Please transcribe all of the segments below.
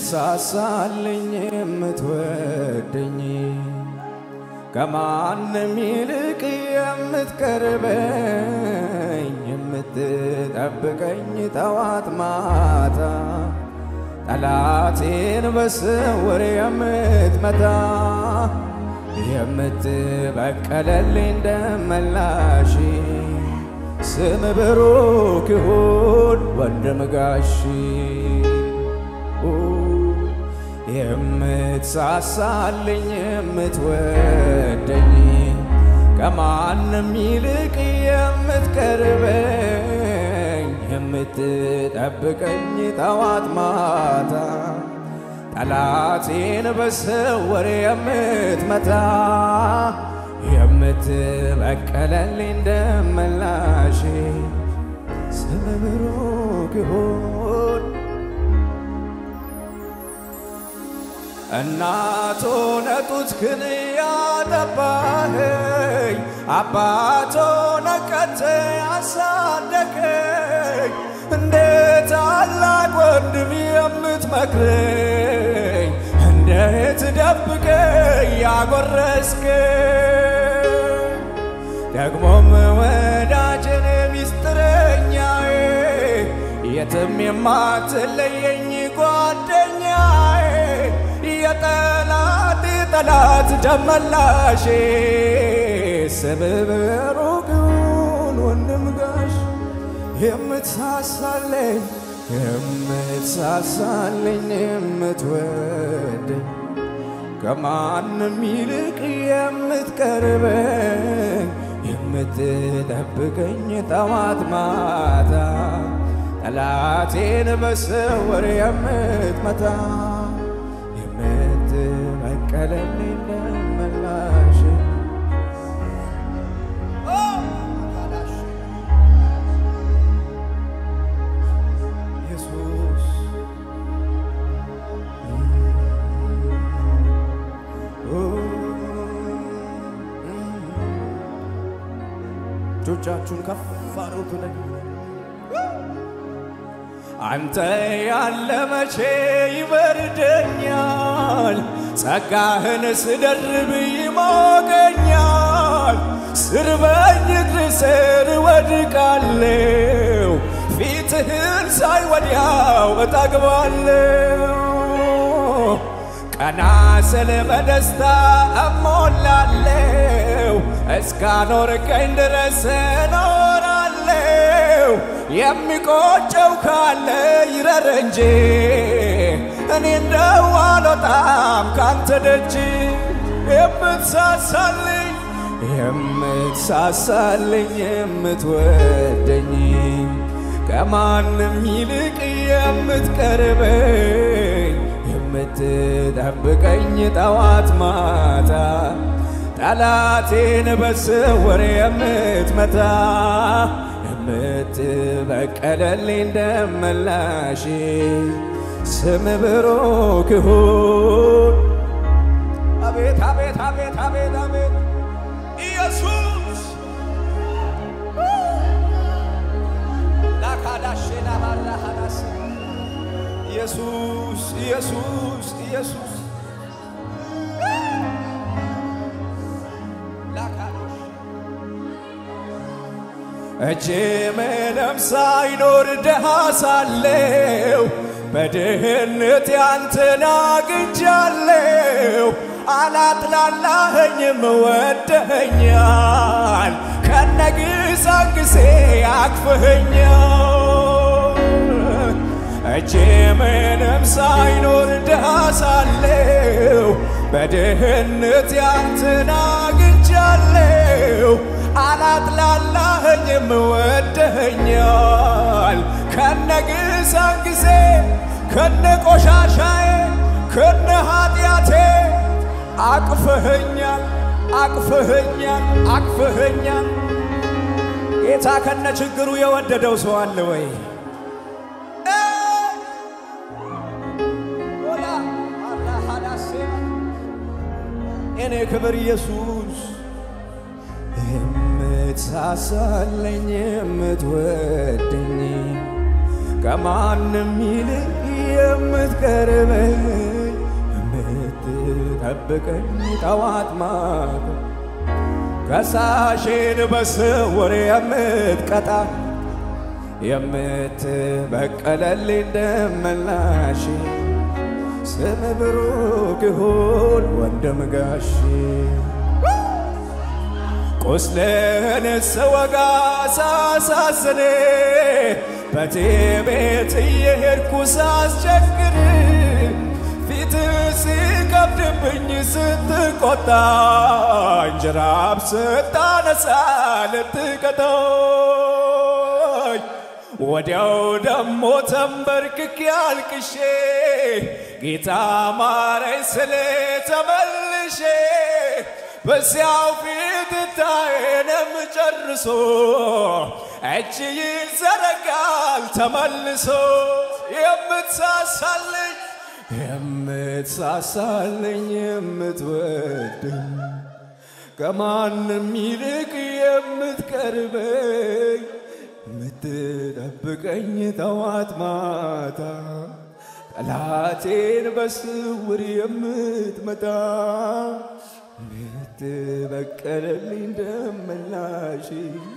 የምትሳሳልኝ የምትወደኝ ከማንም ይልቅ የምትቀርበኝ የምትጠብቀኝ ጠዋት ማታ ጠላቴን በስውር የምትመታ የምትበቀለልኝ ደመላሽ ስም ብሩክ ይሁን ወንድም ጋሺ የምትሳሳልኝ የምትወደኝ ከማንም ይልቅ የምትቀርበኝ የምትጠብቀኝ ጠዋት ማታ ጠላቴን በስውር የምትመታ የምትበቀለልኝ ደመላሽ ስም ብሩክ ይሁን። እናቶ ነጡት ክን ያጠባኸኝ አባቶ ነቀተ ያሳደገኝ እንደ ታላቅ ወንድም የምትመክረኝ እንዴት ደብቀኝ ያጎረስከኝ ደግሞም ወዳጅን ሚስጥረኛዬ የትም የማትለየኝ ጓደኛዬ የጠላት ጠላት ደመላሼ ስም ብሩክ ይሁን ወንድም ጋሽ የምትሳሳለኝ የምትሳሳልኝ የምትወደኝ ከማንም ይልቅ የምትቀርበኝ የምትጠብቀኝ ጠዋት ማታ ጠላቴን በስውር የምትመታ የምትበቀለልኝ ደመላሽ ኢየሱስ እጆቻችሁን ከፍ አድርጉ። አንተ ያለ መቼ ይበርደኛል፣ ጸጋህን ስደርብ ይሞቀኛል። ስር በእግር ስር ወድቃለሁ፣ ፊትህን ሳይ ወዲያው እጠግባለሁ። ቀና ስል በደስታ እሞላለሁ፣ እስካኖርከኝ ድረስ እኖራለሁ። የሚቆጨው ካለ ይረር እንጂ እኔ እንደው አልወጣም ካንተ ደጅ። የምትሳሳልኝ የምትሳሳልኝ የምትወደኝ ከማንም ይልቅ የምትቀርበኝ የምትጠብቀኝ ጠዋት ማታ ጠላቴን በስውር የምትመታ የምትበቀለልኝ ደመላሽ ስም ብሩክ ይሁን። አቤት አቤት አቤት አቤት አቤት ኢየሱስ ላካዳሼ ላባራሃዳስ ኢየሱስ ኢየሱስ ኢየሱስ ላካዳሽ እጄ ምንም ሳይኖር ድሃ ሳለው በድህነት ያንተን አግኝቻለሁ። አላጥላላኸኝም ወደኸኛል፣ ከነግሳንግሴ አቅፍኸኛል። እጄ ምንም ሳይኖር ድሃ ሳለው በድህነት ያንተን አግኝቻለሁ። አላጥላላኸኝም ወደኸኛል ከነግሳን ጊዜ ከነ ቆሻሻዬ ከነ ኃጢአቴ አቅፍኸኛል አቅፍኸኛል አቅፍኸኛል። ጌታ ከነ ችግሩ የወደደው ሰው አለ ወይ? እኔ ክብር ኢየሱስ የምትሳሳለኝ የምትወደኝ ከማንም ይልቅ የምትቀርበኝ የምትቀርበኝ የምትጠብቀኝ ጠዋት ማታ ከሳሼን በስውር የምትቀጣ የምትበቀለልኝ ደመላሽ ስም ብሩክ ይሁን ወንድም ጋሼ ቁስልን ስወጋ ሳሳዝን በቴቤት እየሄድኩ ሳስቸግር ፊት ሲከብድብኝ ስትቆጣ እንጀራብ ስታነሳ ልትቀጣኝ ወዲያው ደሞ ተንበርክኬ አልቅሼ ጌታ ማረኝ ስል ተመልሼ በዚያው ፊት ታየንም ጨርሶ እጅ ይዘረጋል ተመልሶ የምትሳሳልኝ የምትሳሳልኝ የምትወድኝ ከማንም ይልቅ የምትቀርበኝ የምትጠብቀኝ ጠዋት ማታ ጠላቴን በስውር የምትመታ የምትበቀለልኝ ደመላሽ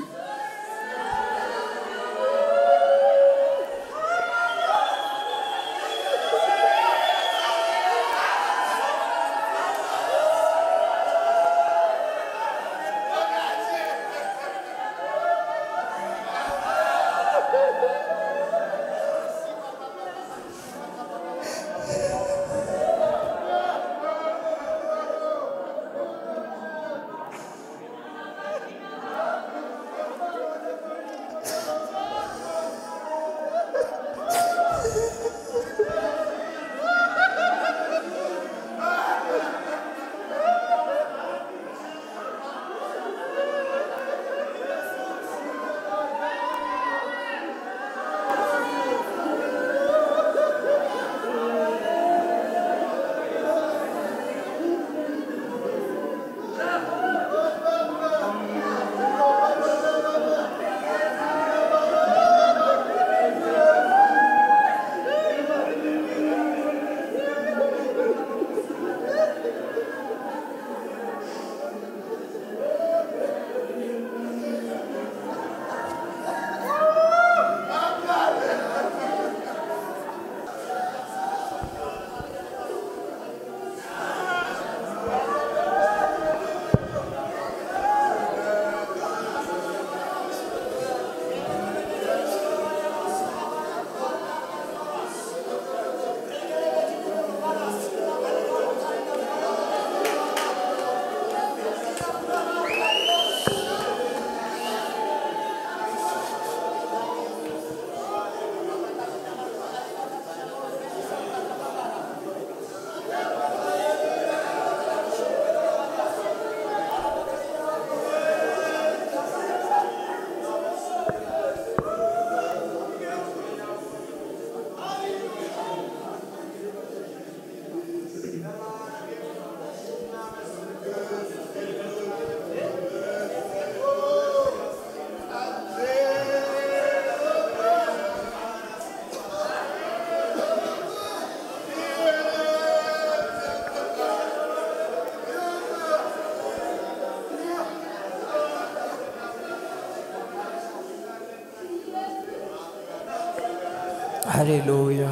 ሃሌሉያ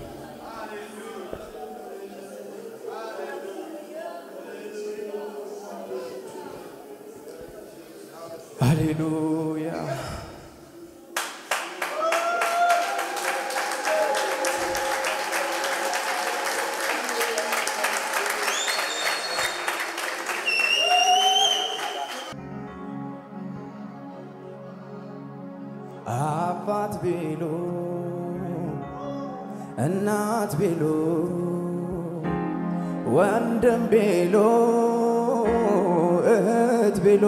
ሃሌሉያ አባት ቢሉ እናት ቢሉ ወንድም ቢሉ እህት ቢሉ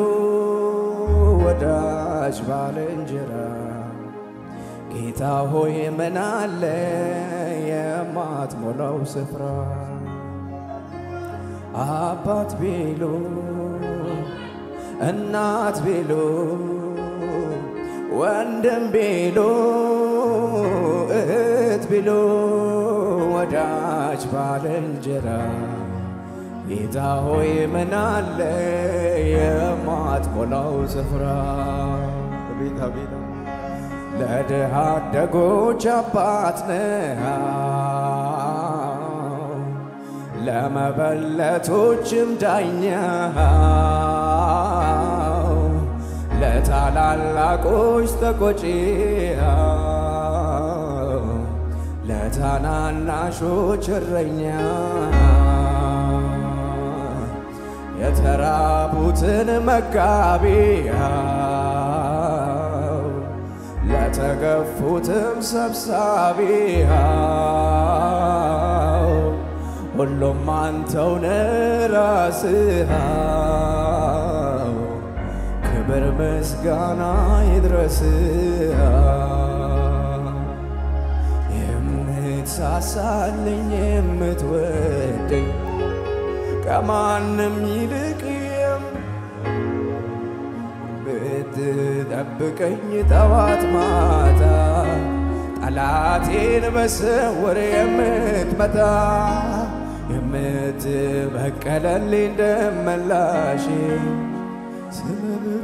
ወዳጅ ባልንጀራ ጌታ ሆይ ምን አለ የማትሞላው ስፍራ አባት ቢሉ እናት ቢሉ ወንድም ቢሉ እህት ቢሉ ወዳጅ ባልንጀራ ጌታ ሆይ ምን አለ የማትሞላው ስፍራ አቤት አቤት ለድሃ አደጎች አባት ነህ ለመበለቶችም ዳኛ ለታላላቆች ተቆጪ ለታናናሾች እረኛ የተራቡትን መጋቢ ለተገፉትም ሰብሳቢ ሁሉም አንተውነ ራስህ ክብር ምስጋና ይድረስህ የምትሳሳልኝ የምትወደኝ ከማንም ይልቅ ብትጠብቀኝ ጠዋት ማታ ጠላቴን በስውር የምትመታ የምትበቀለልኝ ደመላሽ ስምብር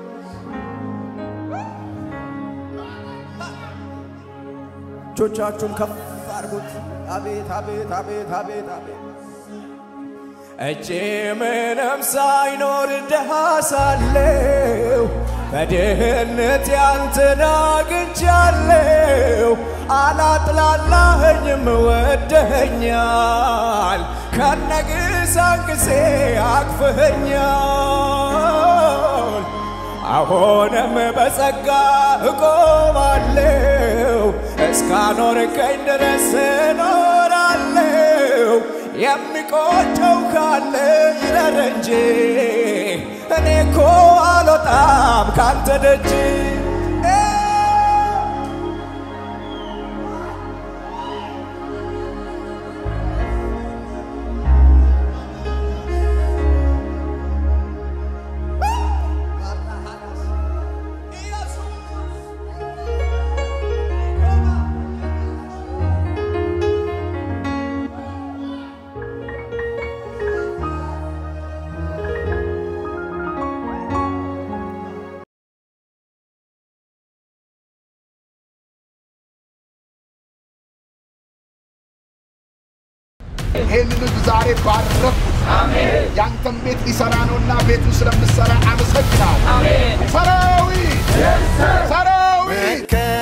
እጆቻችሁን ከፍ አድርጉት። አቤት አቤት አቤት አቤት አቤት እጄ ምንም ሳይኖር ድሃ ሳለሁ በድህነት ያንተን አግኝቻለሁ። አላጥላላኸኝም ወደኸኛል፣ ከነግሳንግሴ አቅፍኸኛል። አሁንም በጸጋ እቆማለሁ፣ እስካኖርከኝ ድረስ እኖራለሁ። የሚቆጨው ካለ ይረር እንጂ እኔ እኮ አልወጣም ካንተ ደጅ። ይህንን ህዝብ ዛሬ ባረኩት። ያንተን ቤት ሊሰራ ነውና ቤቱን ስለምሰራ አመሰግናል። ሰራዊት ሰራዊት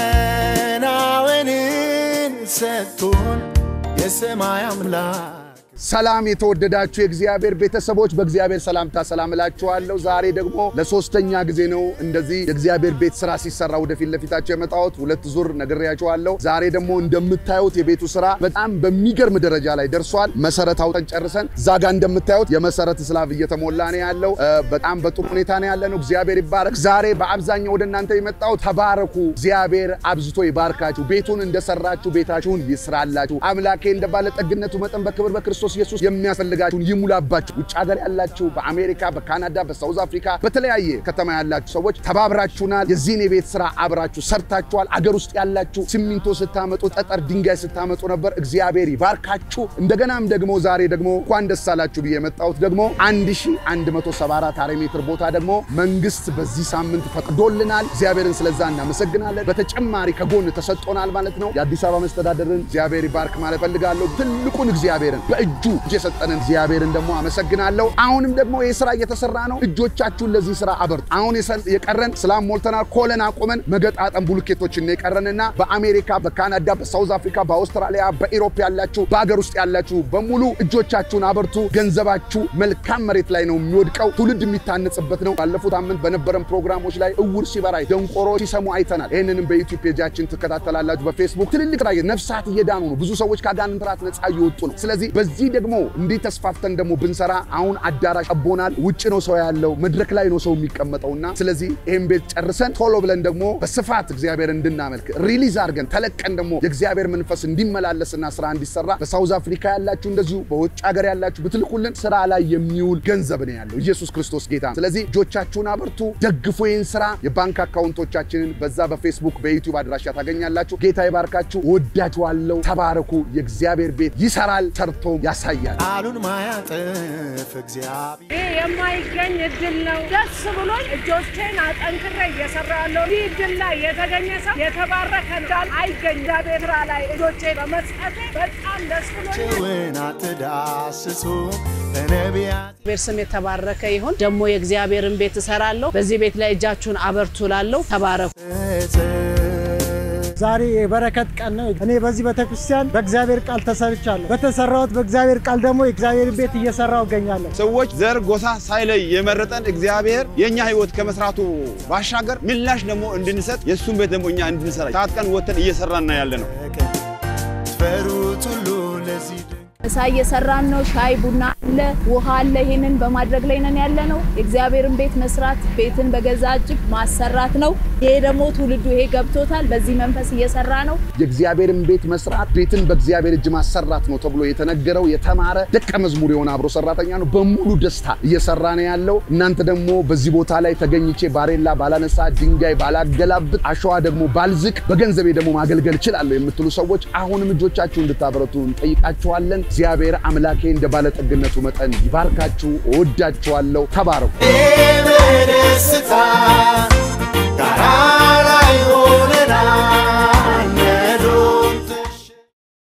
መከናወንን ሰጥቶን የሰማይ አምላክ ሰላም የተወደዳችሁ የእግዚአብሔር ቤተሰቦች በእግዚአብሔር ሰላምታ ሰላም እላችኋለሁ። ዛሬ ደግሞ ለሶስተኛ ጊዜ ነው እንደዚህ የእግዚአብሔር ቤት ስራ ሲሰራ ወደፊት ለፊታቸው የመጣሁት። ሁለት ዙር ነግሬያችኋለሁ። ዛሬ ደግሞ እንደምታዩት የቤቱ ስራ በጣም በሚገርም ደረጃ ላይ ደርሷል። መሰረት አውጠን ጨርሰን እዛ ጋር እንደምታዩት የመሰረት ስላብ እየተሞላ ነው ያለው። እ፣ በጣም በጥሩ ሁኔታ ነው ያለ ነው። እግዚአብሔር ይባረክ። ዛሬ በአብዛኛው ወደ እናንተ የመጣሁት ተባረኩ፣ እግዚአብሔር አብዝቶ ይባርካችሁ፣ ቤቱን እንደሰራችሁ ቤታችሁን ይስራላችሁ፣ አምላኬ እንደ ባለጠግነቱ መጠን በክብር በክርስቶስ ኢየሱስ የሚያስፈልጋችሁን ይሙላባችሁ። ውጭ ሀገር ያላችሁ በአሜሪካ፣ በካናዳ፣ በሳውዝ አፍሪካ በተለያየ ከተማ ያላችሁ ሰዎች ተባብራችሁናል። የዚህን የቤት ስራ አብራችሁ ሰርታችኋል። አገር ውስጥ ያላችሁ ሲሚንቶ ስታመጡ፣ ጠጠር ድንጋይ ስታመጡ ነበር። እግዚአብሔር ይባርካችሁ። እንደገናም ደግሞ ዛሬ ደግሞ እንኳን ደስ አላችሁ ብዬ የመጣሁት ደግሞ 1174 ካሬ ሜትር ቦታ ደግሞ መንግስት በዚህ ሳምንት ፈቅዶልናል። እግዚአብሔርን ስለዛ እናመሰግናለን። በተጨማሪ ከጎን ተሰጥቶናል ማለት ነው። የአዲስ አበባ መስተዳደርን እግዚአብሔር ይባርክ ማለት ፈልጋለሁ። ትልቁን እግዚአብሔርን በእጁ እጅ የሰጠንን እግዚአብሔርን ደግሞ አመሰግናለሁ። አሁንም ደግሞ ይህ ስራ እየተሰራ ነው። እጆቻችሁን ለዚህ ስራ አበርቱ። አሁን የሰ- የቀረን ስላም ሞልተናል። ኮለን አቁመን መገጣጠም ቡልኬቶችን የቀረንና በአሜሪካ፣ በካናዳ፣ በሳውዝ አፍሪካ፣ በአውስትራሊያ፣ በኢሮፕ ያላችሁ በሀገር ውስጥ ያላችሁ በሙሉ እጆቻችሁን አበርቱ። ገንዘባችሁ መልካም መሬት ላይ ነው የሚወድቀው። ትውልድ የሚታነጽበት ነው። ባለፉት አመት በነበረን ፕሮግራሞች ላይ እውር ሲበራ ደንቆሮ ሲሰሙ አይተናል። ይህንንም በዩቲዩብ ፔጃችን ትከታተላላችሁ። በፌስቡክ ትልልቅ ራ ነፍሳት እየዳኑ ነው። ብዙ ሰዎች ከአጋንንት ራት ነፃ እየወጡ ነው። ስለዚህ በዚህ እንዲህ ደግሞ እንዲህ ተስፋፍተን ደግሞ ብንሰራ አሁን አዳራሽ ጠቦናል። ውጭ ነው ሰው ያለው፣ መድረክ ላይ ነው ሰው የሚቀመጠውና ስለዚህ ይህን ቤት ጨርሰን ቶሎ ብለን ደግሞ በስፋት እግዚአብሔር እንድናመልክ ሪሊዝ አድርገን ተለቀን ደግሞ የእግዚአብሔር መንፈስ እንዲመላለስና ስራ እንዲሰራ በሳውዝ አፍሪካ ያላችሁ እንደዚሁ በውጭ ሀገር ያላችሁ ብትልኩልን ስራ ላይ የሚውል ገንዘብ ነው ያለው። ኢየሱስ ክርስቶስ ጌታ ነው። ስለዚህ እጆቻችሁን አበርቱ፣ ደግፉ ይህን ስራ። የባንክ አካውንቶቻችንን በዛ በፌስቡክ በዩቲዩብ አድራሻ ታገኛላችሁ። ጌታ ይባርካችሁ። ወዳችኋለሁ። ተባረኩ። የእግዚአብሔር ቤት ይሰራል፣ ሰርቶም ያሳያል። ቃሉን ማያጥፍ እግዚአብሔር ይህ የማይገኝ እድል ነው። ደስ ብሎኝ እጆቼን አጠንክሬ እየሰራ ያለው ይህ እድል ላይ የተገኘ ሰው የተባረከ እንዳል አይገኝ እግዚአብሔር ስራ ላይ እጆቼ በመስጠቴ በጣም ደስ ብሎኝ ጭውን አትዳስሱ በነቢያት እግዚአብሔር ስም የተባረከ ይሁን። ደግሞ የእግዚአብሔርን ቤት እሰራለሁ። በዚህ ቤት ላይ እጃችሁን አበርቱ ላለሁ ተባረኩ። ዛሬ የበረከት ቀን ነው። እኔ በዚህ ቤተክርስቲያን በእግዚአብሔር ቃል ተሰርቻለሁ። በተሰራሁት በእግዚአብሔር ቃል ደግሞ የእግዚአብሔር ቤት እየሰራው እገኛለሁ። ሰዎች ዘር፣ ጎሳ ሳይለይ የመረጠን እግዚአብሔር የእኛ ሕይወት ከመስራቱ ባሻገር ምላሽ ደግሞ እንድንሰጥ የእሱን ቤት ደግሞ እኛ እንድንሰራ ታጥቀን ወተን እየሰራና ያለ ነው። ፈሩት ሁሉ ለዚህ ድንቅ ምሳ እየሰራን ነው። ሻይ ቡና አለ፣ ውሃ አለ። ይሄንን በማድረግ ላይ ነን ያለ ነው። የእግዚአብሔርን ቤት መስራት ቤትን በገዛ እጅ ማሰራት ነው። ይሄ ደግሞ ትውልዱ ይሄ ገብቶታል። በዚህ መንፈስ እየሰራ ነው። የእግዚአብሔርን ቤት መስራት ቤትን በእግዚአብሔር እጅ ማሰራት ነው ተብሎ የተነገረው የተማረ ደቀ መዝሙር የሆነ አብሮ ሰራተኛ ነው። በሙሉ ደስታ እየሰራ ነው ያለው። እናንተ ደግሞ በዚህ ቦታ ላይ ተገኝቼ ባሬላ ባላነሳ፣ ድንጋይ ባላገላብጥ፣ አሸዋ ደግሞ ባልዝቅ፣ በገንዘቤ ደግሞ ማገልገል እችላለሁ የምትሉ ሰዎች አሁንም እጆቻችሁ እንድታበረቱ እንጠይቃችኋለን። እግዚአብሔር አምላኬ እንደ ባለጠግነቱ መጠን ይባርካችሁ። እወዳችኋለሁ። ተባረኩ። ኤቤ